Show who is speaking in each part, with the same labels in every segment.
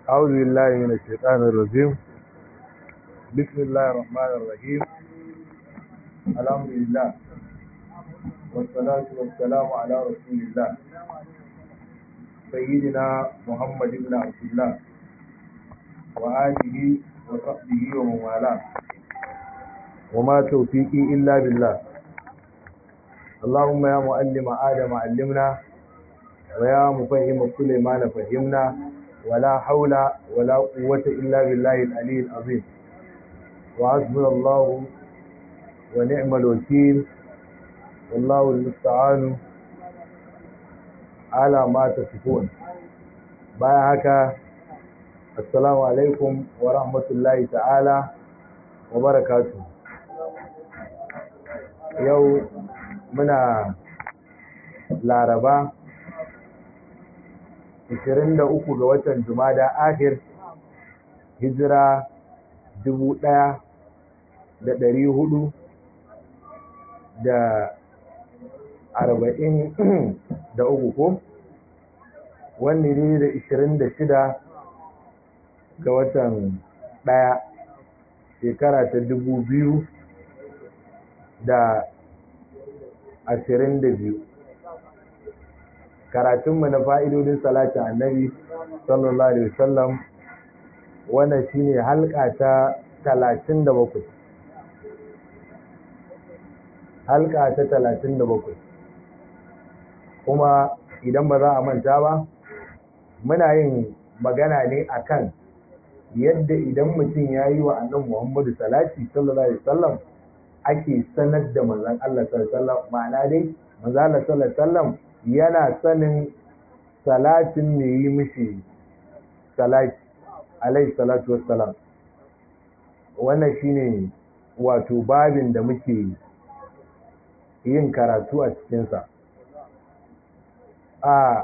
Speaker 1: أعوذ بالله من الشيطان الرجيم بسم الله الرحمن الرحيم الحمد لله والصلاة والسلام على رسول الله سيدنا محمد بن عبد الله وآله وصحبه ومن والاه وما توفيقي إلا بالله اللهم يا معلم آدم علمنا ويا مفهم سليمان فهمنا ولا حول ولا قوة إلا بالله العلي العظيم وحسبنا الله ونعم الوكيل والله المستعان على ما تصفون بايا هكا السلام عليكم ورحمة الله تعالى وبركاته يوم muna laraba 23 ga watan jumada akhir hijira 1400 da arba'in da uku ko wanne ne da ishirin da shida ga watan ɗaya shekara ta dubu biyu da ashirin da biyu karatunmu na fa'idodin salatin annabi sallallahu alaihi wasallam wannan shine halka ta talatin da bakwai halka ta talatin da bakwai kuma idan ba za a manta ba muna yin magana ne akan yadda idan mutum ya yi wa annan muhammadu salati sallallahu alaihi wasallam ake sanar da manzon Allah sallallahu alaihi wasallam ma'ana dai manzon Allah sallallahu alaihi wasallam yana sanin salatin me yi mishi salati alaihi salatu wassalam wannan shine wato babin da muke yin karatu a cikinsa a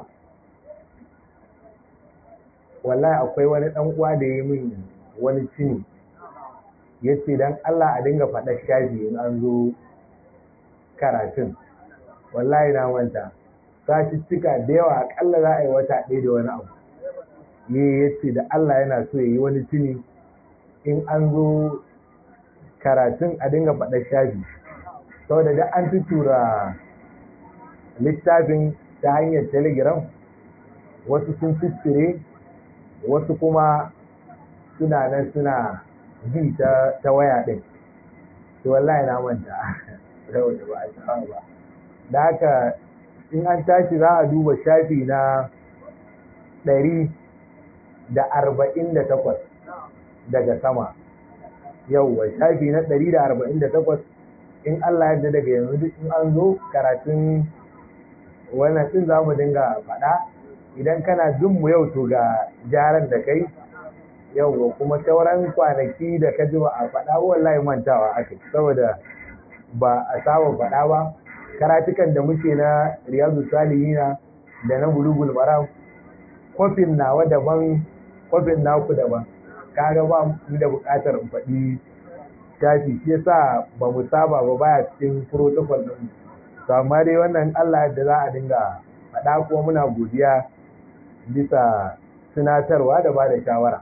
Speaker 1: wallahi akwai wani ɗan uwa da ya min wani cini ya ce don Allah a dinga faɗa shafi in an zo karatun wallahi na manta cika da yawa akalla za a yi wata ɗaya da wani abu ne ya ce da Allah yana so ya yi wani cini in an zo karatun a dinga faɗa shafi saboda da an tutura littafin ta hanyar telegram wasu sun fitire wasu kuma suna nan suna bi ta waya ɗin to wallahi na manta saboda ba a shawa ba da haka in an tashi za a duba shafi na ɗari da arba'in da takwas daga sama yauwa shafi na ɗari da arba'in da takwas in Allah yadda daga yanzu duk in an zo karatun wannan din za mu dinga faɗa idan kana jin mu yau to ga jaran da kai yau kuma sauran kwanaki da ka ji ba a faɗa wallahi mantawa aka saboda ba a saba faɗa ba karatukan da muke na riyadu salihina da na bulugul maram kofin nawa daban kofin naku daban kaga ba mu da buƙatar in faɗi tafi shi yasa ba mu saba ba baya cikin protocol din to amma dai wannan Allah da za a dinga faɗa kuma muna godiya bisa tunatarwa da ba da shawara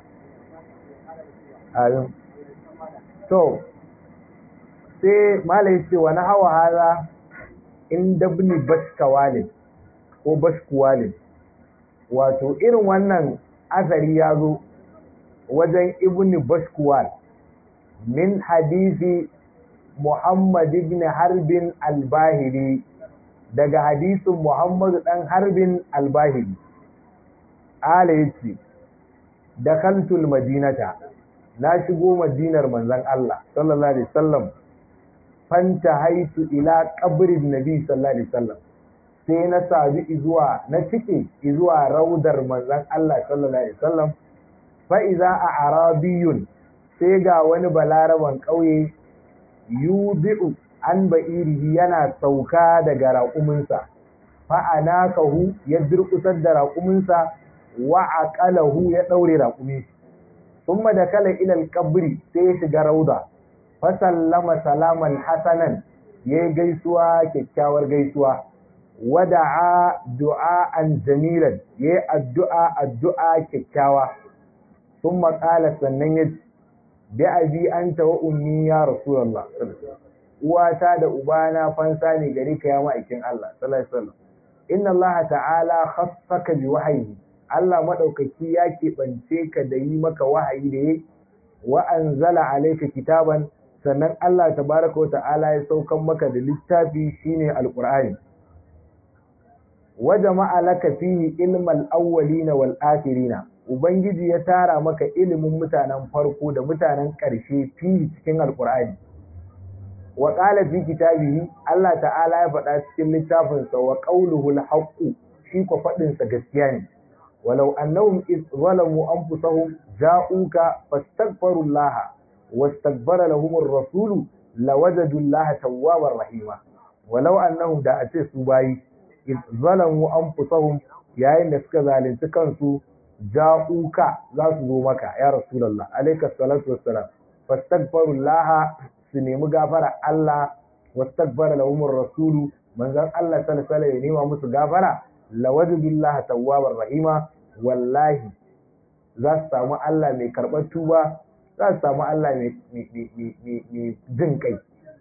Speaker 1: amin to sai malai ce wani hawa haza in dabni bashkawalin ko bashkuwalin wato irin wannan asari ya zo wajen ibni bashkuwal min hadisi Muhammad ibn Harbin al-Bahili daga hadisin Muhammad dan Harbin al-Bahili ala yace dakhaltul madinata na shigo madinar manzon Allah sallallahu alaihi wasallam fanta haitu ila qabrin nabi sallallahu alaihi wasallam sai na sabi zuwa na cike zuwa raudar manzon Allah sallallahu alaihi wasallam fa iza a arabiyun sai ga wani balaraban ƙauye yubi'u an ba'irihi yana sauka daga raƙuminsa fa'anakahu ya durƙusar da raƙuminsa wa aqalahu ya ɗaure raƙumi thumma dakala ila al-qabri sai ya shiga rauda fa sallama salaman hasanan yayi gaisuwa kyakkyawar gaisuwa wada'a du'a'an jamilan yayi addu'a addu'a kyakkyawa sun maƙala sannan ya bi abi anta wa ummi ya rasulullah uwata da ubana fansa ne gare ka ya ma'aikin Allah sallallahu alaihi wasallam inna Allah ta'ala khassaka bi wahyi Allah madaukaki ya keɓance ka da yi maka wahayi da yi wa anzala alayka kitaban sannan Allah tabaraka wa ta'ala ya saukan maka da littafi shine alqur'ani wa jama'a laka fihi ilmal awwalina wal akhirina ubangiji ya tara maka ilimin mutanen farko da mutanen ƙarshe fihi cikin alqur'ani wa qala fi kitabihi Allah ta'ala ya faɗa cikin littafin sa wa qawluhu al shi ko fadin sa gaskiya ne walau annahum iz zalamu anfusahum ja'uka fastaghfiru Allah واستكبر لهم الرسول لوجدوا الله توابا رحيما ولو انهم da ace su bayi zalamu anfusahum yayin da suka zalunci kansu ja'uka za su zo maka ya rasulullah alayka salatu wassalam fastaghfirullah su nemi gafara Allah wastaghfara lahum ar-rasulu manzon Allah sallallahu alaihi ya nema musu gafara lawajidullaha tawwabar rahima wallahi za su samu Allah mai karɓar tuba za su samu Allah mai jin kai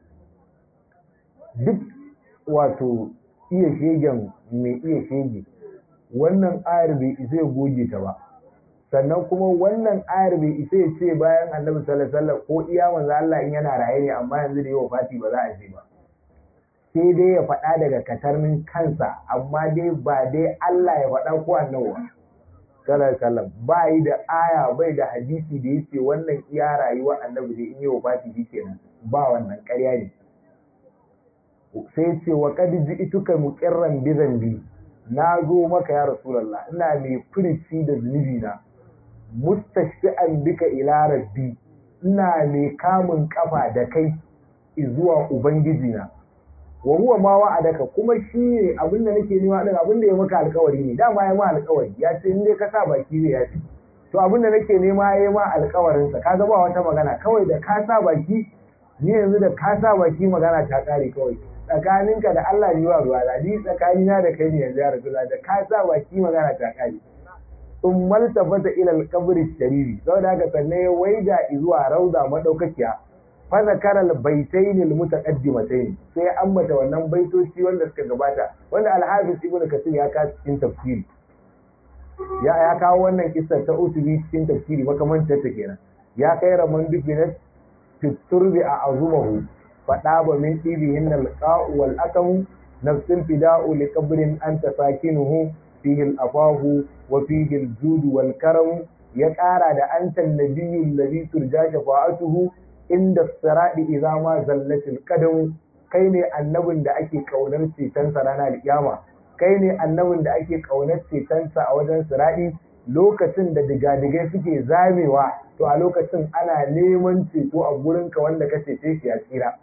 Speaker 1: duk wato iya shegen mai iya shege wannan ayar bai isa ya goge ta ba sannan kuma wannan ayar bai isa ya ce bayan annabi sallallahu alaihi ko iya manzo Allah in yana raye ne amma yanzu da yawa fati ba za a ce ba sai dai ya faɗa daga katarmin kansa amma dai ba dai Allah ya faɗa ko annabi ba sallallahu ba yi da aya bai da hadisi da yace wannan iya rayuwa annabi da in yi wafati shi kenan ba wannan ƙarya ne sai ce wa qad ji'tuka muqirran bi zambi na zo maka ya rasulullah ina mai furici da zunubi na mustashfi'an bika ila rabbi ina mai kamun kafa da kai zuwa ubangiji na wa huwa ma wa'adaka kuma shi ne abin da nake nema din abin da ya maka alkawari ne dama ya ma alkawari ya ce in dai ka sa baki zai yafi to abin da nake nema ya ma alkawarin sa kaga ba wata magana kawai da ka sa baki ni yanzu da ka sa baki magana ta kare kawai tsakaninka da Allah ne wa ruwa da ni tsakanina da kai ne yanzu ya rasula da ka sa baki magana ta kare in maltafata ila alqabri shariri saboda haka sannan ya waida zuwa rauda madaukakiya fazakar albaitain almutaqaddimatayn sai ambata wannan baitoci wanda suka gabata wanda al-hafiz ibnu kasir ya kawo cikin tafsiri ya ya kawo wannan kissa ta usubi cikin tafsiri makamantar ta kenan ya kai raman dufinat fiturbi a azumahu fada ba min dibihin alqa'u wal akamu nafsul fida'u li qabrin anta sakinuhu fihi al-afahu wa fihi al-jud wal karam ya kara da antan nabiyyu alladhi turja shafa'atuhu inda siradi idza ma zallatil qadam kai ne annabin da ake kaunar cetonsa ranar kiyama kai ne annabin da ake kaunar cetonsa a wajen siradi lokacin da digadigai suke zamewa to a lokacin ana neman ceto a gurinka wanda ka cece shi ya tsira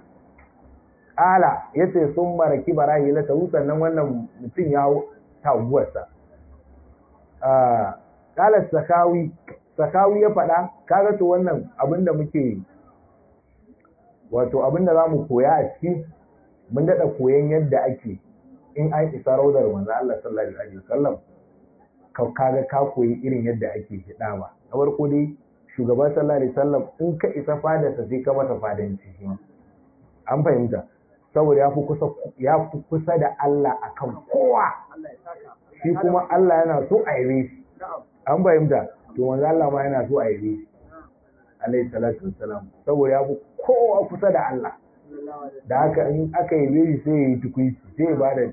Speaker 1: Ala ya ce sun maraki barahi la ta sannan wannan mutum ya taguwarsa. Kala sakawi, sakawi ya faɗa, kaga to wannan abin da muke wato abin da za mu koya a ciki mun daɗa koyan yadda ake in an isa raudar manzo Allah sallallahu alaihi wasallam ka kaga ka koyi irin yadda ake hida ba na farko dai shugaban sallallahu alaihi wasallam in ka isa fadarsa sai ka masa fadanci shi an fahimta saboda ya fi kusa ya fi kusa da Allah akan kowa shi kuma Allah yana so a yi shi an fahimta to manzo Allah ma yana so a yi shi alaihi salatu wassalam saboda ya fi kowa kusa da Allah da haka in aka yi shi sai ya yi tukuici sai ya bada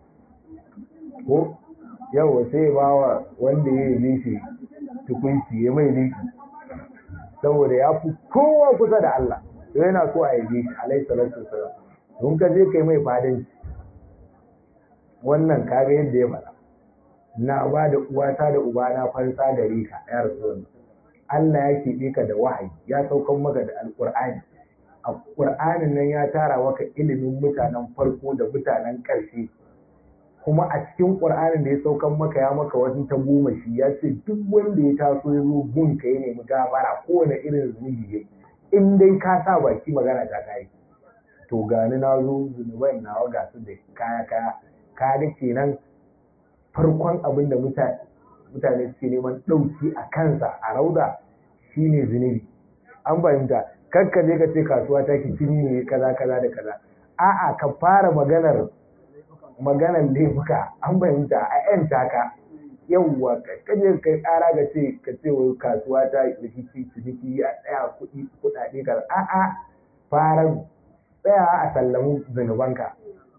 Speaker 1: ko yawa sai ya ba wa wanda ya yi shi tukuici ya mai liki saboda ya fi kowa kusa da Allah to yana so a yi shi alaihi salatu wassalam don ka je kai mai fadanci wannan kaga yadda ya faɗa na ba da uwata da ubana fansa gare ka ya rasu Allah ya keɓe ka da wahayi ya saukan maka da alƙur'ani a ƙur'anin nan ya tara maka ilimin mutanen farko da mutanen ƙarshe kuma a cikin ƙur'anin da ya saukan maka ya maka wasu ta goma shi ya ce duk wanda ya taso ya zo gun ka ya nemi gafara kowane irin zunubi ya in dai ka sa baki magana ta kai to gani na zo zunuban nawa ga su da kaya kaya ka ga kenan farkon abin da mutane mutane suke neman ɗauki a kansa a rauda shine zunubi an fahimta kakka je ka ce kasuwa ta ki ne kaza kaza da kaza a'a ka fara maganar maganar laifuka an fahimta a yan taka yawwa ka je kai ƙara ga ce ka ce wai kasuwa ta rikici ciniki ya tsaya kuɗi kuɗaɗe kaza a'a fara tsaya a sallamu zunubanka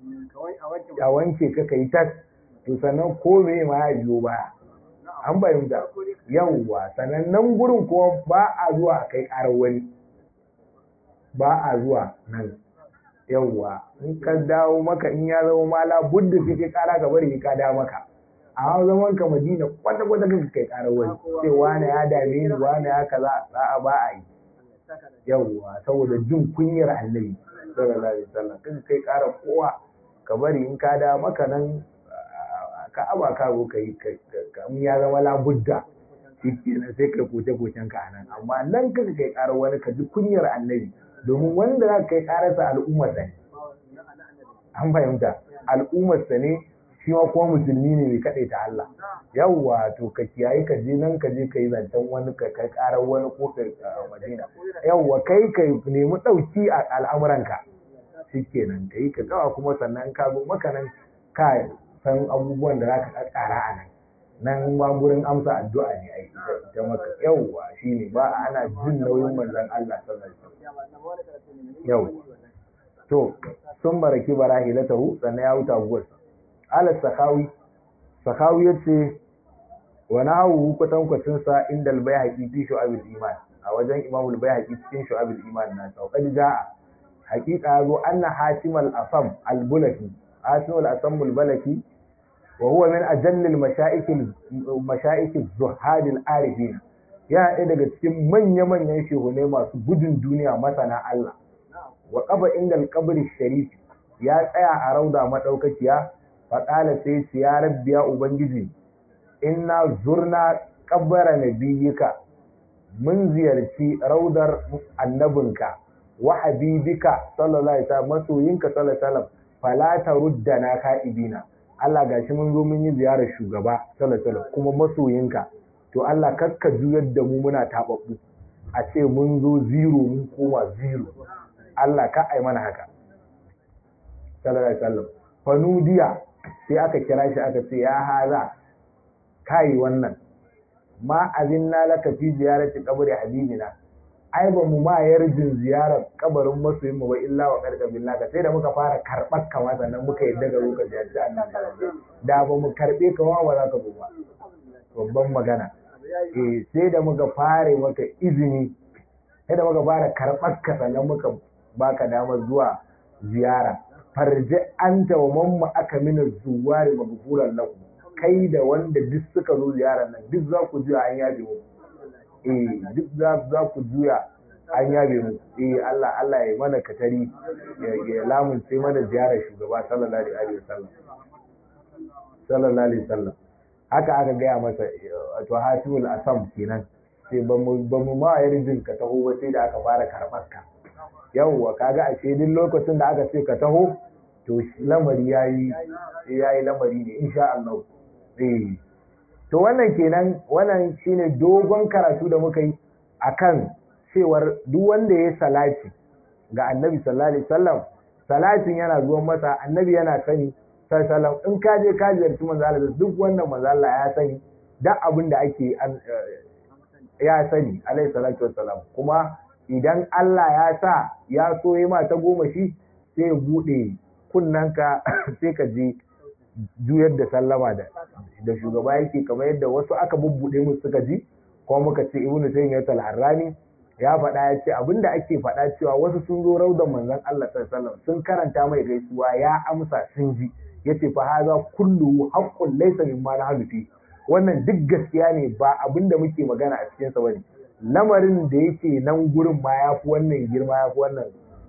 Speaker 1: a wanke ka kai tas to sannan ko me ma ya biyo baya an fahimta yawwa sannan nan gurin kuma ba a zuwa a kai ƙarar wani ba a zuwa nan yawwa in ka dawo maka in ya zama mala budda sai kai ƙara ka bari ka dawo maka a zaman ka madina kwata kwata kanka kai ƙarar wani sai wani ya dame ni wani ya kaza a ba a yi yawwa saboda jin kunyar annabi sallallahu alaihi wasallam kanka kai ƙarar kowa ka bari in ka dawo maka nan ka aba ka zo ka yi in ya zama labudda shi kenan sai kai koce kocen ka nan amma nan kaka kai karar wani ka ji kunyar annabi domin wanda za ka kai kararsa al'ummar sa ne an fahimta al'ummar sa ne shi ma kuma musulmi ne mai kaɗai ta Allah yawwa to ka kiyaye ka je nan ka je ka yi zancen wani ka kai karar wani ko ka madina yawwa kai ka nemi ɗauki a al'amuranka shi kenan ka yi ka gawa kuma sannan ka zo maka nan ka san abubuwan da za ka ƙara a nan nan ma gurin amsa addu'a ne ai ita maka yawwa shine ba ana jin nauyin manzon Allah sallallahu alaihi wasallam yau to sun baraki barahilatahu sannan ya wuta guwar ala sakawi sakawi yace wa nahu kwatankwacin sa inda al-bayhaqi fi shu'abil iman a wajen imam al-bayhaqi cikin shu'abil iman na sauƙadi ja'a haqiqa zo anna hatimal asam al-bulaki hatimul asam al-balaki وهو من أجل المشائك المشائك الزهاد العارفين ya ɗaya daga cikin manya-manyan shehunai masu gudun duniya masana Allah wa ƙaba inda alƙabari sharif ya tsaya a rauda maɗaukakiya faƙala sai su ya rabbiya ubangiji inna zurna ƙabbara nabiyyika mun ziyarci raudar annabinka wa habibika sallallahu alaihi wasallam masoyinka sallallahu alaihi wasallam fala taruddana ka'ibina Allah gashi mun zo mun yi ziyarar shugaba sallallahu kuma masoyinka to Allah kakka juyar da mu muna tababbu a ce mun zo zero mun koma zero Allah ka ai mana haka sallallahu alaihi wasallam fanudiya sai aka kira shi aka ce ya haza kai wannan ma azinna laka fi ziyarati qabri habibina ai ba mu ma yarjin ziyarar kabarin masoyin mu ba illa wa karka billah ka sai da muka fara karbar ka sannan muka yadda ga muka ziyarci annabi da ba mu karbe ka wa ba za ka zo ba babban magana eh sai da muka fare maka izini sai da muka fara karbar ka sannan muka baka damar zuwa ziyara farji anta wa mamma aka mina zuwari maghfuran lakum kai da wanda duk suka zo ziyarar nan duk za ku ji an yabe mu eh duk za ku juya an yabe mu eh Allah Allah ya mana katari ya lamunce mana ziyarar shugaba sallallahu alaihi wasallam sallallahu alaihi wasallam haka aka gaya masa wato hatimul asam kenan sai ba mu ba mu ma yarjin ka taho ba sai da aka fara karɓar ka yawwa kaga a ce duk lokacin da aka ce ka taho to lamari yayi yayi lamari ne insha Allah eh to wannan kenan wannan shine dogon karatu da muka yi akan cewar duk wanda ya salati ga annabi sallallahu alaihi wasallam salatin yana zuwan masa annabi yana sani sallallahu in ka je ka ziyarci manzo Allah duk wannan manzo Allah ya sani duk abin da ake ya sani alaihi salatu wassalam kuma idan Allah ya sa ya so yi ma ta goma shi sai ya bude kunnanka sai ka je juyar da sallama da da shugaba yake kamar yadda wasu aka bubbuɗe musu suka ji kuma muka ce ibnu taymiyyah al-harrani ya faɗa ya ce abinda ake faɗa cewa wasu sun zo raudan manzon Allah sallallahu sun karanta mai gaisuwa ya amsa sun ji yace fa haza kullu haqqun laysa mimma nahnu fi wannan duk gaskiya ne ba abinda muke magana a cikin sa bane lamarin da yake nan gurin ma yafi wannan girma yafi wannan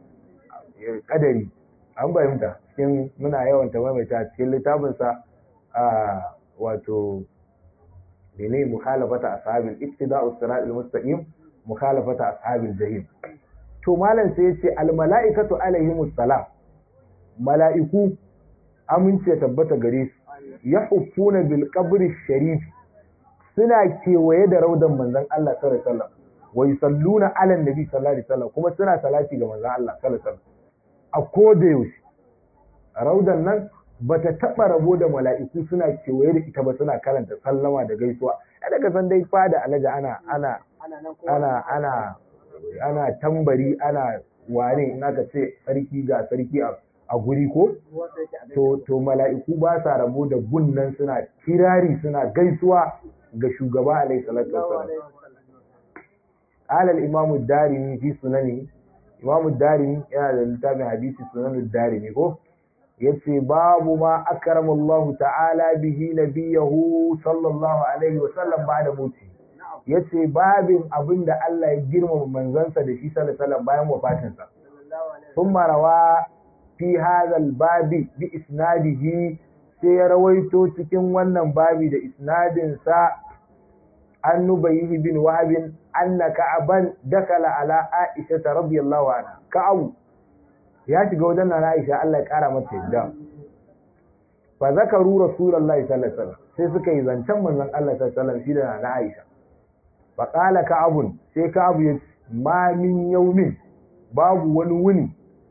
Speaker 1: kadari an fahimta cikin muna yawan ta maimaita cikin littafinsa a wato mene mukhalafata ashabil ittiba'u siratal mustaqim mukhalafata ashabil jahim to malam sai yace al mala'ikatu alaihimus salam mala'iku amince tabbata gare su yahuffuna bil qabri sharif suna kewaye da raudan manzon Allah sallallahu alaihi wasallam wa yusalluna ala nabi sallallahu alaihi wasallam kuma suna salati ga manzon Allah sallallahu alaihi wasallam a koda yaushe raudan nan bata taba rabo da mala'iku suna kewaye da ita ba suna karanta sallama da gaisuwa ya daga san dai fada alaja ana ana ana ana ana tambari ana wane in aka ce sarki ga sarki a guri ko to to mala'iku ba sa rabo da gunnan suna kirari suna gaisuwa ga shugaba alaihi salatu wassalam قال الإمام الدارمي في سننه إمام الدارمي yana da littafin hadisi sunan darimi ko yace babu ma akrama Allah ta'ala bihi nabiyahu sallallahu alaihi wa sallam ba'da muti yace babin abinda Allah ya girmama manzansa da shi sallallahu alaihi wasallam bayan wafatinsa thumma rawa fi hadha al-babi bi isnadihi sai ya rawaito cikin wannan babi da isnadin sa an nubayhi bin wahab anna ka'aban dakala ala aisha radiyallahu anha ka'abu ya shiga wajen nana Aisha Allah ya kara mata yadda fa zakaru rasulullahi sallallahu alaihi wasallam sai suka yi zancen manzon Allah sallallahu alaihi wasallam shi da nana Aisha fa qala ka'abun sai ka'abu ya ma min yawmin babu wani wuni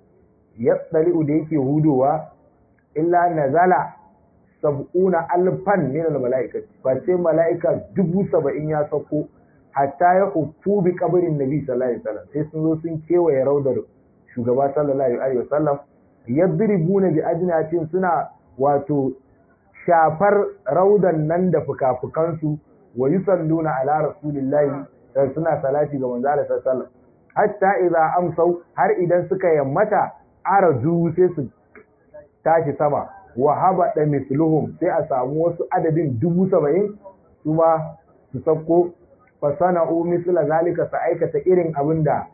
Speaker 1: ya tsali'u da yake hudowa illa nazala sab'una alfan min al-mala'ikati fa sai mala'ika dubu saba'in ya sauko hatta ya huffu bi kabarin nabi sallallahu alaihi wasallam sai sun zo sun kewaye raudar shugaba sallallahu alaihi wasallam yadribuna bi ajnatin suna wato shafar raudan nan da fukafukansu wa yusalluna ala rasulillahi suna salati ga manzo Allah sallallahu hatta idza amsau har idan suka yammata araju sai su tashi sama wa habada misluhum sai a samu wasu adadin dubu saba'in su ma su sauko fa sana'u misla zalika su aikata irin abin da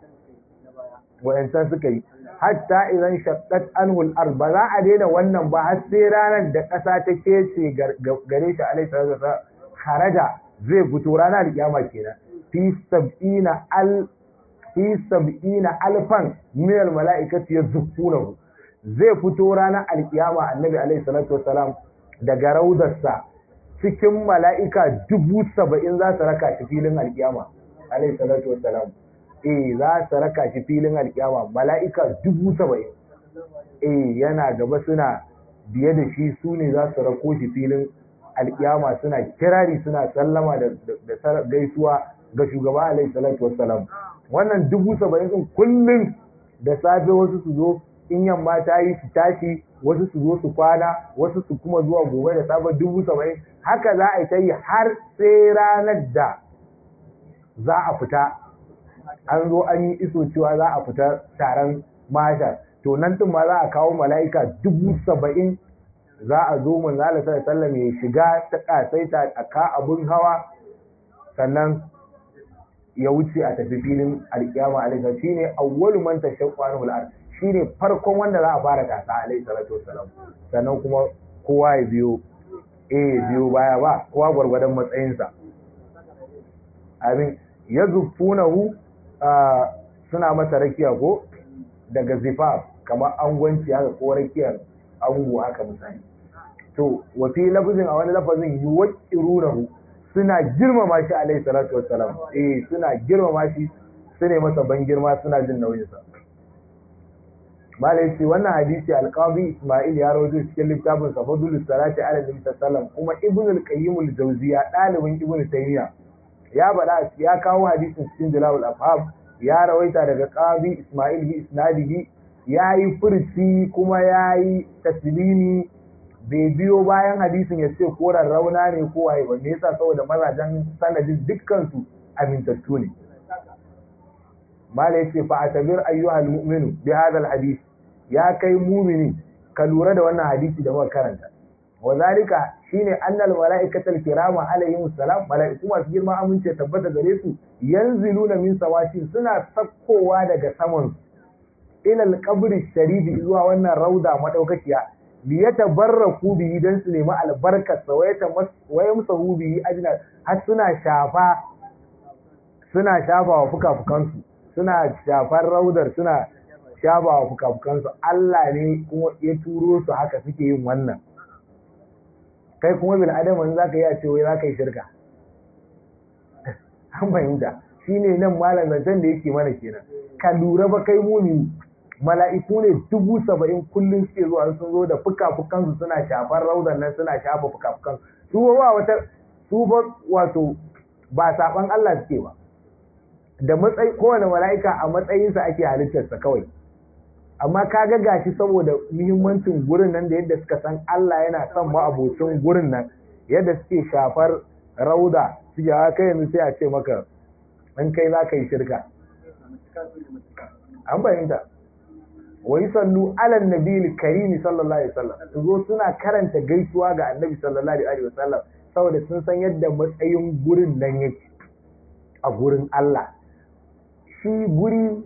Speaker 1: wayancan suka yi hatta idan shaqqat anhu al-ard ba za a daina wannan ba har sai ranar da ƙasa ta kece gare shi alaihi salatu wasallam kharaja zai fito ranar kiyama kenan fi sab'ina al fi sab'ina alfan min al-mala'ikati yazfunahu zai fito ranar alkiyama annabi alaihi salatu wasalam daga raudarsa cikin mala'ika dubu saba'in za su raka shi filin alkiyama alaihi salatu wasalam eh za su raka shi filin alkiyama mala'ika dubu saba'in eh yana gaba suna biye da shi su ne za su rako shi filin alkiyama suna kirari suna sallama da gaisuwa ga shugaba alaihi salatu wasalam wannan dubu saba'in din kullum da safe wasu su zo in yamma ta yi su tashi wasu su zo su kwana wasu su kuma zuwa gobe da safe dubu saba'in haka za a yi ta yi har sai ranar da za a fita an zo an yi iso cewa za a fita taron mashar to nan tun ma za a kawo mala'ika dubu saba'in za a zo manzo Allah sallallahu ya shiga ta kasaita a ka abun hawa sannan ya wuce a tafi filin alkiyama alaihi shine awwalu man tashaqqu anhu al-ard shine farkon wanda za a fara tasa alaihi salatu wassalam sannan kuma kowa ya biyo eh biyo baya ba kowa gwargwadon matsayinsa amin yazfunahu suna masa rakiya ko daga zifaf kamar angwanci haka ko rakiyar ango haka misali to wa fi lafzin a wani lafazin yuwaqqirunahu suna girmama shi alaihi salatu wassalam eh suna girmama shi sune masa ban girma suna jin nauyin sa malai ce wannan hadisi alqazi isma'il ya rawaito cikin littafin sa fadlus salati ala nabi sallallahu kuma ibn al-qayyim al-jawziya dalibin ibn taymiya ya bada ya kawo hadisin cikin jalal afham ya rawaita daga qazi isma'il bi isnadihi yayi furci kuma yayi taslimi bai biyo bayan hadisin ya ce koran rauna ne ko waye ba me yasa saboda mazajen sanadin dukkan su amintattu ne malai ce fa atabir ayyuhal mu'minu bi hadha hadith ya kai mumini ka lura da wannan hadisi da muka karanta wa zalika shine annal malaikatal kirama alaihim salam malaiku masu girma amince tabbata gare su yanziluna min sawashin suna sakkowa daga saman ila alqabri sharifi zuwa wannan rauda madaukakiya li yatabarraku bihi dan su nemi albarkar sa wayata wayamsahu bihi ajna har suna shafa suna shafa wa fukafukansu suna shafar raudar suna shafa wa fukafukansu Allah ne kuma ya turo su haka suke yin wannan kai kuma bil adama in zaka yi a ce wai zaka yi shirka an fahimta shine nan malam zancen da yake mana kenan ka lura ba kai muni mala'iku ne dubu saba'in kullum suke zuwa sun zo da fuka-fukansu suna shafar raudan nan suna shafa fuka-fukan su ba wata su ba wato ba saban Allah suke ba da matsayi kowane mala'ika a matsayinsa ake halittarsa kawai amma ka ga gashi saboda muhimmancin gurin nan da yadda suka san Allah yana son ma'abocin gurin nan yadda suke shafar rauda suke kai yanzu sai a ce maka in kai za ka yi shirka an fahimta wa sallu ala nabiyil karimi sallallahu alaihi wasallam su zo suna karanta gaisuwa ga annabi sallallahu alaihi wasallam saboda sun san yadda matsayin gurin nan yake a gurin Allah shi guri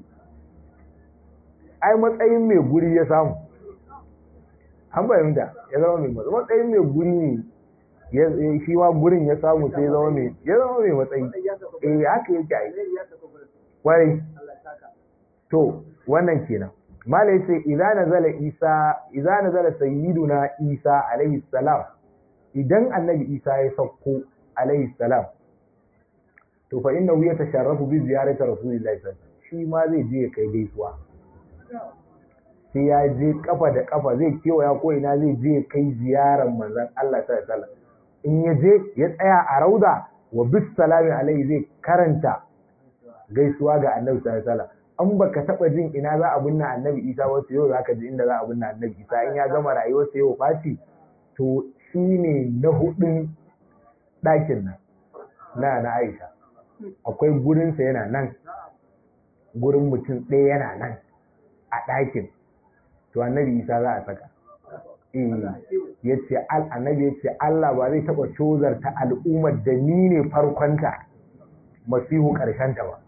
Speaker 1: ai matsayin mai guri ya samu an fahimta ya zama mai matsayin mai guri ne shi ma gurin ya samu sai zama mai ya zama mai matsayi eh haka yake ai kwarai to wannan kenan malai sai idza nazala isa idza nazala sayyiduna isa alaihi salam idan annabi isa ya sauko alaihi salam to fa innahu yatasharrafu bi ziyarati rasulillahi sallallahu alaihi wasallam shi ma zai je ya kai gaisuwa sai ya je kafa da kafa zai kewaya ko ina zai je kai ziyarar manzon Allah sallallahu alaihi wasallam in ya je ya tsaya a rauda wa bis salami alaihi zai karanta gaisuwa ga annabi sallallahu alaihi wasallam an baka taba jin ina za a binne annabi isa wasu yau zaka ji inda za a binne annabi isa in ya gama rayuwar sa yau faci to shine na hudun ɗakin nan na na aisha akwai gurinsa yana nan gurin mutum ɗaya yana nan a ɗakin to annabi isa za a saka ya ce annabi ya ce Allah ba zai taɓa cozarta al'ummar da ni ne farkonta masihu ƙarshenta ba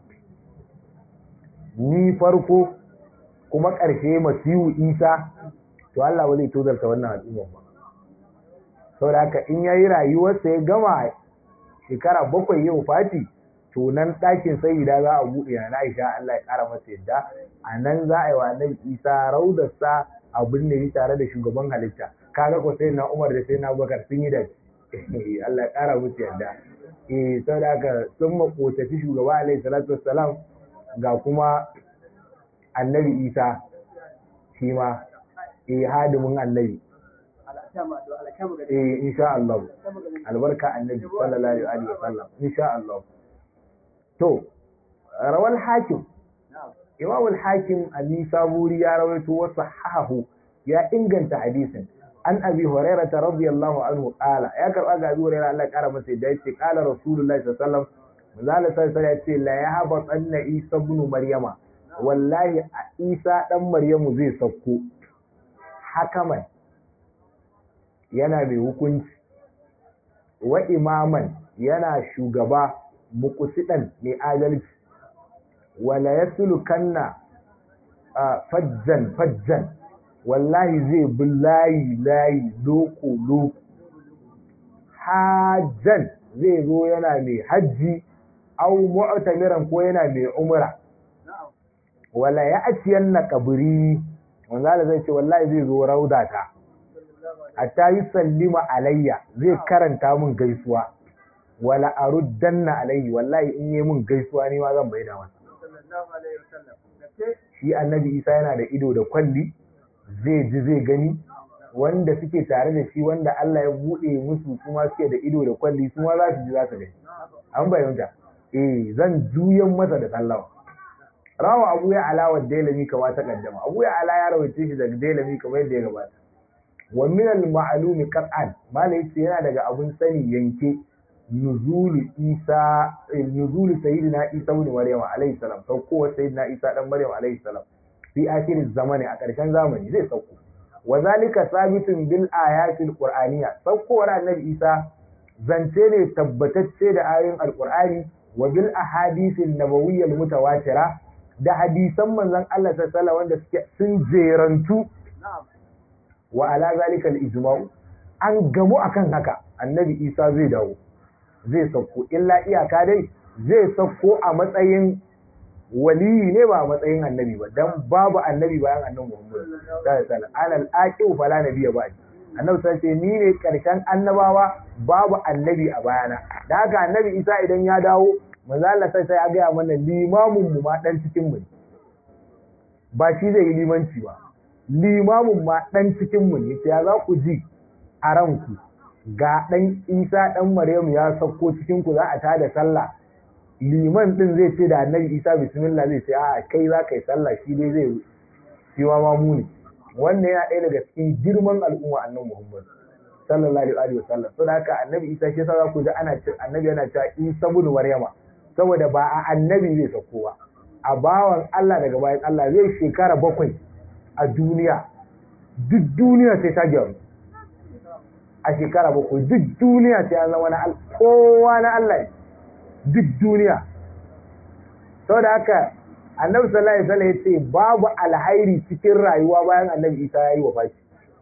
Speaker 1: ni farko kuma ƙarshe masihu isa to Allah ba zai cozarta wannan al'ummar ba saboda haka in ya yi rayuwarsa ya gama shekara bakwai yau fati to nan ɗakin sayida za a buɗe na Aisha Allah ya ƙara masa yadda a nan za a yi wa annabi Isa raudarsa abin da yi tare da shugaban halitta kaga ko sai na Umar da sai na Abubakar sun yi da Allah ya ƙara musu yadda eh saboda haka sun makotaci shugaba alaihi salatu wassalam ga kuma annabi Isa shi ma eh hadimin annabi eh insha Allah albarka annabi sallallahu alaihi wasallam insha Allah to rawal hakim imam al-hakim an-nisaburi ya rawaito wa sahahu ya inganta hadisin an abi hurairah radiyallahu anhu qala ya karba ga abi hurairah Allah kara masa da yace qala rasulullahi sallallahu alaihi wasallam manzala sallallahu alaihi wasallam la yahba anna isa ibn maryama wallahi isa dan maryamu zai sauko hakaman yana mai hukunci wa imaman yana shugaba mukusidan mai adalci wala ya kanna fajjan fajjan wallahi zai bi layi layi loko loko hajjan zai zo yana mai hajji au mu'tamiran ko yana mai umra wala ya aciyan na kaburi wanda zai ce wallahi zai zo raudata hatta yi sallima alayya zai karanta min gaisuwa wala aruddanna alayhi wallahi in yi min gaisuwa ne ma zan bayyana masa shi annabi isa yana da ido da kwalli zai ji zai gani wanda suke tare da shi wanda Allah ya buɗe musu kuma suke da ido da kwalli su ma za su ji za su gani an bayyanta eh zan juyan masa da sallawa rawa abu ya alawa dailami kama ta kaddama abu ya ala ya rawace shi daga dailami kamar yadda ya gabata wa min al ma'lumi qat'an malai yace yana daga abun sani yanke nuzulu isa nuzulu sayyidina isa ibn maryam alayhi salam sauko sayyidina isa dan maryam alayhi salam fi akhir zamani a ƙarshen zamani zai sauko wa zalika sabitun bil ayatil qur'aniyya saukowar annabi isa zance ne tabbatacce da ayoyin alqur'ani wa bil ahadithil nabawiyyal mutawatira da hadisan manzon Allah sallallahu alaihi wanda suke sun jerantu wa ala zalika al ijma'u an gamu akan haka annabi isa zai dawo zai sauko illa iyaka dai zai sauko a matsayin waliyi ne ba a matsayin annabi ba dan babu annabi bayan annabi Muhammad sallallahu alaihi wasallam alal aqi fala nabiyya ba annabi sai ce ni ne karshen annabawa babu annabi a bayana da haka annabi Isa idan ya dawo manzo Allah sai sai ya ga mana limamin mu ma dan cikin mu ba shi zai yi limanci ba limamin ma dan cikin mu ne ya za ku ji a ranku ga dan Isa dan Maryamu ya sauko cikin ku za a tada sallah liman din zai ce da annabi Isa bismillah zai ce a kai za ka yi sallah shi dai zai shi ma mamu ne wannan yana ɗaya daga cikin girman al'umma annabi Muhammad sallallahu alaihi wasallam saboda haka annabi Isa shi yasa za ku ji ana ce annabi yana cewa Isa ibn Maryama saboda ba a annabi zai sauko ba a bawan Allah daga bayan Allah zai shekara bakwai a duniya duk duniya sai ta gyaru a shekara bakwai duk duniya sai an zama na kowa na Allah duk duniya saboda haka annabi sallallahu alaihi wasallam yace babu alhairi cikin rayuwa bayan annabi Isa yayi wafati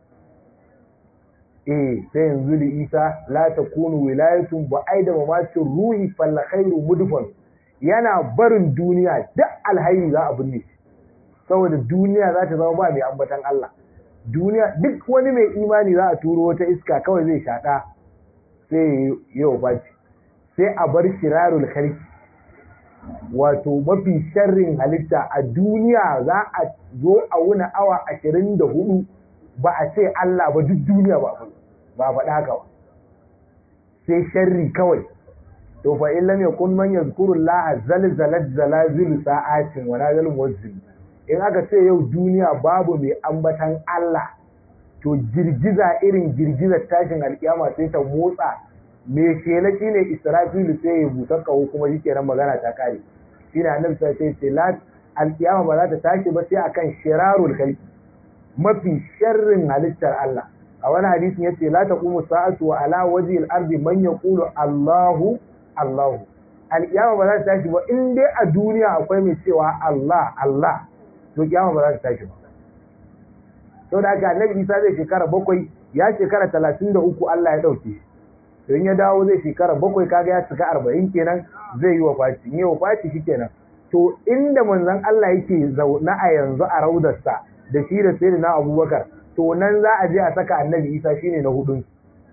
Speaker 1: eh sai yanzu da Isa la takunu wilayatun ba aida mamatin ruhi fal khairu mudfan yana barin duniya duk alhairi za a binne shi saboda duniya za ta zama ba mai ambatan Allah duniya duk wani mai imani za a turo wata iska kawai zai shaɗa sai ya wafati sai a bar shirarul khalqi wato mafi sharrin halitta a duniya za a zo a wuna awa ashirin da hudu ba a ce Allah ba duk duniya ba ba faɗa haka ba sai sharri kawai to fa in lam yakun man yazkuru Allah zalzalat zalazil sa'atin wa nazal muwazzil in aka ce yau duniya babu mai ambatan Allah to girgiza irin girgizar tashin alkiyama sai ta motsa me shela shine Israfilu sai ya busar kawo kuma shi kenan magana ta kare shine annabi sai sai ce la alkiyama ba za ta tashi ba sai akan shirarul khalqi mafi sharrin halittar Allah a wani hadisin yace la taqumu sa'atu wa ala wajhi al-ardi man yaqulu Allahu Allahu alkiyama ba za ta tashi ba in dai a duniya akwai mai cewa Allah Allah to kiyama ba za ta tashi ba saboda haka annabi Isa zai shekara bakwai ya shekara talatin da uku Allah ya ɗauke shi don ya dawo zai shekara bakwai kaga ya cika arba'in kenan zai yi wa faci in yi wa faci shi kenan to inda manzon Allah yake zaune a yanzu a raudarsa da shi da sai na abubakar to nan za a je a saka annabi isa shine na hudun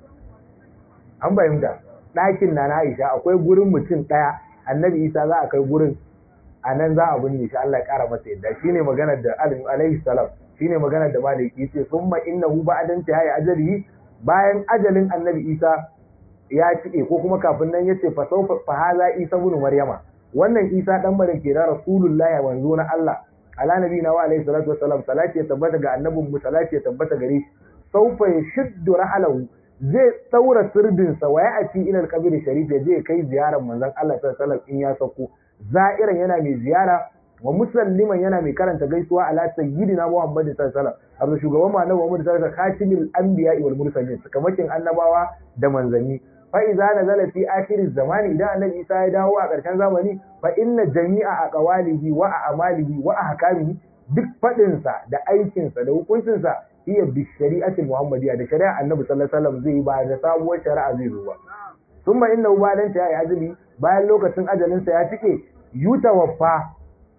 Speaker 1: an fahimta ɗakin na na aisha akwai gurin mutum ɗaya annabi isa za a kai gurin a nan za a binne shi Allah ya ƙara masa yadda shine maganar da alaihi salam shine maganar da maliki yace summa innahu ba'dan tahayya ajalihi bayan ajalin annabi isa ya cike ko kuma kafin nan yace fa sawfa fa hadha isa ibn maryama wannan isa dan maryam ke da rasulullahi wanzo na Allah ala nabiyina wa alaihi salatu wassalam salati ya tabbata ga annabin mu salati ya tabbata gare shi sawfa yashuddu rahalahu zai saura sirdin sa wa ya'ti ila al-qabr sharif ya je kai ziyarar manzon Allah sallallahu alaihi wasallam in ya sauko za'iran yana mai ziyara wa musalliman yana mai karanta gaisuwa ala sayyidina Muhammad sallallahu alaihi wasallam abu shugaban mu annabi Muhammad sallallahu alaihi wasallam khatimul anbiya'i wal mursalin sakamakin annabawa da manzanni fa idza nazala fi akhir zamani idan annabi Isa ya dawo a ƙarshen zamani fa inna jami'a aqwalihi wa a'malihi wa ahkamihi duk fadin sa da aikin sa da hukuncin sa iya bi shari'atul muhammadiyya da shari'a annabi sallallahu alaihi wasallam zai ba da sabuwar shari'a zai zo ba thumma innahu ba'dan ta ya ajali bayan lokacin ajalin sa ya cike yutawaffa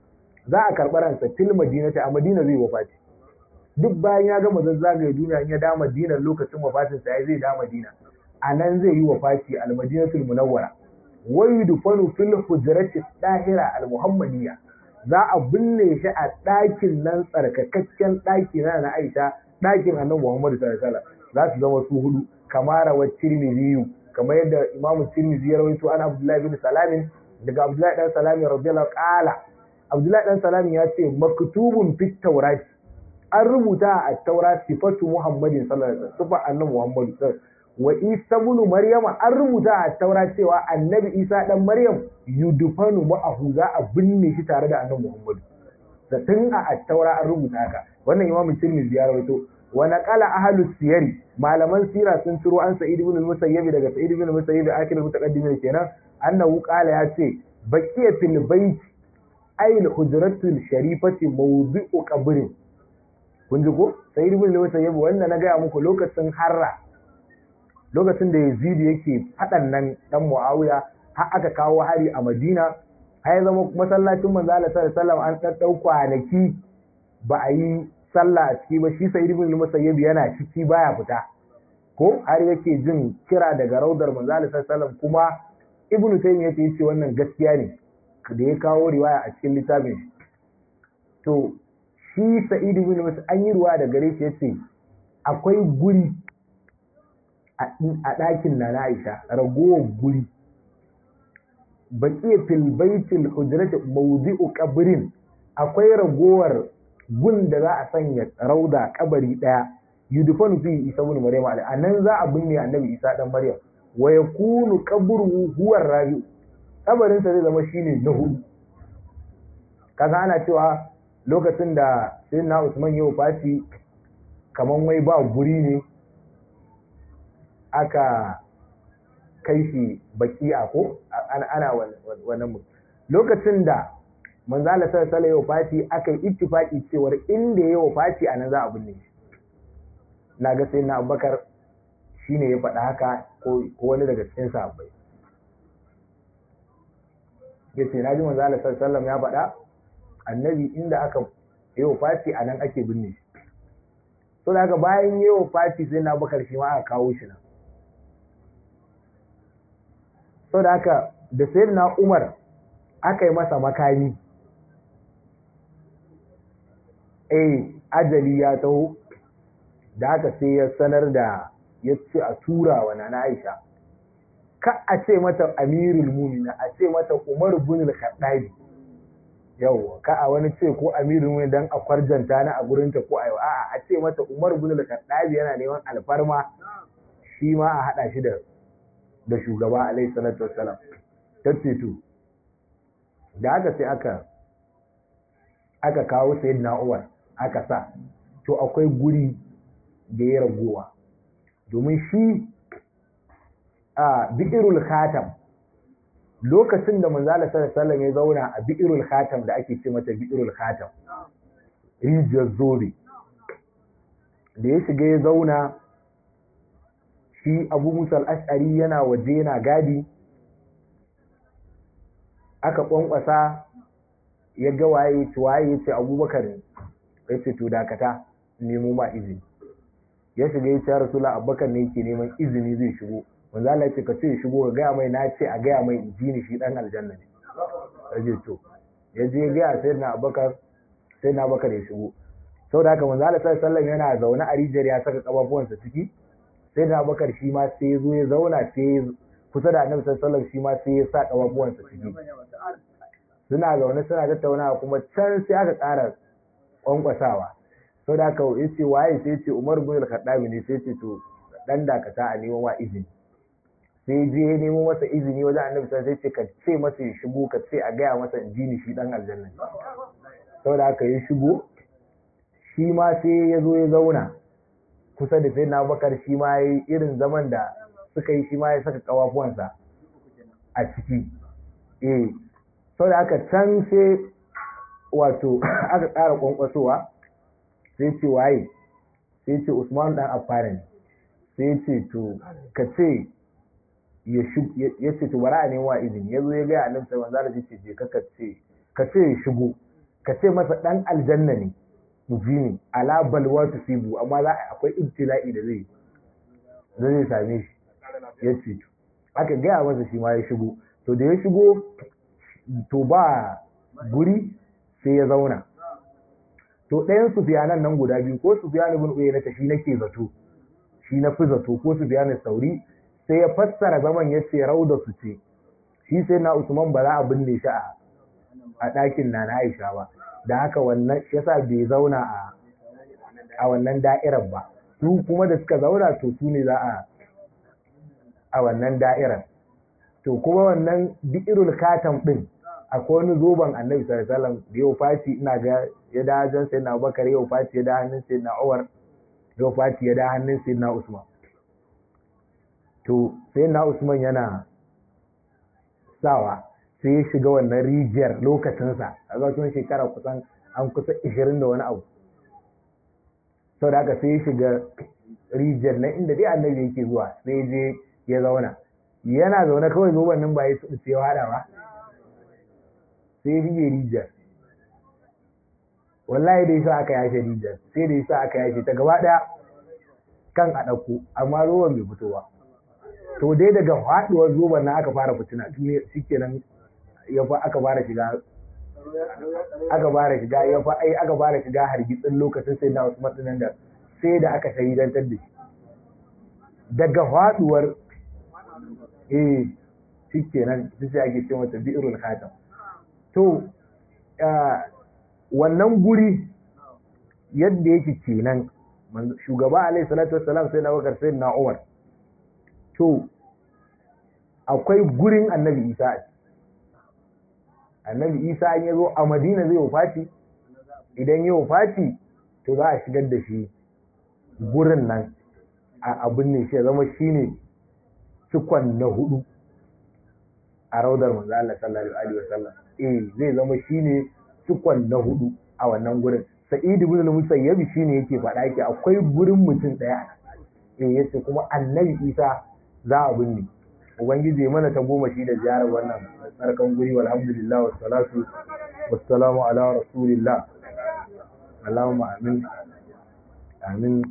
Speaker 1: za a karɓi ransa fil madinati a madina zai wafati duk bayan ya gama zazzagaye duniya in ya da madina lokacin wafatin sa zai da madina a nan zai yi wafati al madinatul munawwara wa yudfanu fil hujrati dahira al muhammadiyya za a binne shi a ɗakin nan tsarkakakken ɗaki na na Aisha ɗakin annabi Muhammad sallallahu alaihi wasallam za su zama su hudu kamar wa Tirmidhi kamar yadda Imam Tirmidhi ya rawaito an Abdullah bin Salamin daga Abdullah dan Salamin radiyallahu qala Abdullah dan Salamin ya ce maktubun fit tawrat an rubuta a taurat sifatu Muhammadin sallallahu alaihi wasallam sifa annabi Muhammad wa Isa ibn Maryama an rubuta a taurat cewa annabi Isa dan Maryam yudfanu ma'ahu za a binne shi tare da annabi Muhammad da tun a attaura an rubuta haka wannan Imam Tirmidhi ya rawaito wa naqala ahlus siyari malaman sira sun ciro an Sa'id ibn al-Musayyib daga Sa'id ibn al-Musayyib akhir mutaqaddimin kenan annahu qala ya ce baqiyatul bayt ay al-hujratul sharifati mawdi'u qabrin kun ji ko Sa'id ibn al-Musayyib wannan na ga muku lokacin harra lokacin da Yazid yake fadan nan dan Muawiya har aka kawo hari a Madina har zama masallacin manzo Allah sallallahu alaihi wasallam an daddau kwanaki ba a yi sallah a ciki ba shi sai ibn musayyib yana ciki baya fita ko har yake jin kira daga raudar manzo Allah sallallahu alaihi wasallam kuma ibnu taymiya ya ce wannan gaskiya ne da ya kawo riwaya a cikin littafin shi to shi sa'id ibn musa an yi ruwa da gare shi yace akwai guri a ɗakin na Aisha ragowar guri baqiya fil baitil hujrati mawdi'u qabrin akwai ragowar gun da za a sanya rauda kabari daya yudfanu fi isa ibn maryam alai anan za a binne annabi isa dan maryam wa yakunu qabruhu huwa rabi kabarin sa zai zama shine na hudu kaga ana cewa lokacin da sayyidina Usman ya wafati kaman wai ba guri ne aka kai shi baki'a ko ana wannan lokacin da manzala sallallahu alaihi wafati aka yi ittifaki cewar inda ya wafati anan za a binne shi na ga sai na abubakar shi ne ya faɗa haka ko wani daga cikin sahabbai ya ce na ji manzo Allah sallallahu ya faɗa annabi inda aka yi wa fati a nan ake binne shi so da haka bayan yi wa fati sai na abubakar shi ma aka kawo shi nan so da haka da sai na umar aka yi masa makami eh ajali ya taho da haka sai ya sanar da ya ce a tura wa nana Aisha ka a ce mata amirul mumina a ce mata Umar bin al-Khattabi yawa ka a wani ce ko amirul mumina dan a kwarjanta na a gurin ta ko ayo a'a a ce mata Umar bin al-Khattabi yana neman alfarma shi ma a hada shi da da shugaba alaihi salatu wassalam tace to da haka sai aka aka kawo sayyidina Umar aka sa to akwai guri da ya ragowa domin shi a bi'irul khatam lokacin da manzala sallallahu ya zauna a bi'irul khatam da ake ce mata bi'irul khatam rijiyar zobe da ya shiga ya zauna shi abu musa al'ashari yana waje yana gadi aka kwankwasa ya ga waye waye ya ce abubakar ne ya ce to dakata nemo ma izini ya shiga ya ce rasula abubakar ne yake neman izini zai shigo manzo Allah ya ce ka ce shigo ga gaya mai na ce a gaya mai injini shi dan aljanna ne yaje to ya je ga sai na abubakar sai na abubakar ya shigo saboda haka manzo Allah sallallahu alaihi yana zaune a rijiyar ya saka kafafuwansa ciki sai na abubakar shi ma sai ya zo ya zauna sai kusa da annabi sallallahu alaihi shi ma sai ya sa kafafuwansa ciki suna zaune suna tattaunawa kuma can sai aka ƙara kwankwasawa sau da aka yi ce waye sai ce umar bin al-khattabi ne sai ce to dan dakata a neman wa izini sai je ya nemo masa izini wajen annabi sai ce ka ce masa ya shigo ka ce a gaya masa jini shi dan aljanna ne sau da aka yi shigo shi ma sai ya zo ya zauna kusa da sai na bakar shi ma ya yi irin zaman da suka yi shi ma ya saka kawafuwansa a ciki eh sau da aka can sai wato aka ƙara kwankwasowa sai ce waye sai ce usman dan affan sai ce to ka ce ya ce to bara a nema izini ya zo ya gaya annabi sallallahu alaihi wasallam ce ka ce ka ce ya shigo ka ce masa dan aljanna ne mujini ala balwa tusibu amma za a akwai ibtila'i da zai zai same shi ya ce to aka gaya masa shi ma ya shigo to da ya shigo to ba guri sai ya zauna to ɗayan sufiyanan nan guda biyu ko sufiyan ibn uyayna ta shi nake zato shi na fi zato ko sufiyan sauri sai ya fassara zaman ya ce rauda su ce shi sai na usman ba za a binne shi a a ɗakin na na aisha ba da haka wannan shi yasa bai zauna a a wannan da'irar ba su kuma da suka zauna to su ne za a a wannan da'irar to kuma wannan bi'irul katam din akwai wani zoben annabi sallallahu alaihi wasallam da yau fati ina ga ya da jan sai na bakar yau fati ya da hannun sai na Umar yau fati ya da hannun sai na Usman to sai na Usman yana sawa sai ya shiga wannan rijiyar lokacinsa a ga shekara kusan an kusa 20 da wani abu sau da haka sai ya shiga rijiyar na inda dai annabi yake zuwa sai je ya zauna yana zaune kawai zoben nan ba ya tsubuce hada ba sai rige rijiyar wallahi da yasa aka yashe rijiyar sai da yasa aka yashe ta gaba daya kan a ɗauko amma ruwan bai fito ba to dai daga faduwar zoban na aka fara fitina tun shikenan ya fa aka fara shiga aka fara shiga ya fa ai aka fara shiga hargitsin lokacin sai na Usman dinan da sai da aka shahidantar da shi daga faduwar eh shikenan sai ake ce mata bi'rul khatam to wannan guri yadda yake kenan shugaba alaihi salatu wassalam sai na bakar sai na umar to akwai gurin annabi isa annabi isa an yazo a madina zai wafati idan ya wafati to za a shigar da shi gurin nan a abin ne shi ya zama shine cikon na hudu a raudar manzo Allah sallallahu alaihi wasallam eh zai zama shine cikon na hudu a wannan gurin sa'id ibn al-musayyib shine yake faɗa yake akwai gurin mutum daya eh yace kuma annabi isa za a binne ubangiji mana ta goma shi da ziyarar wannan tsarkan guri walhamdulillah wassalatu wassalamu ala rasulillah allahumma amin amin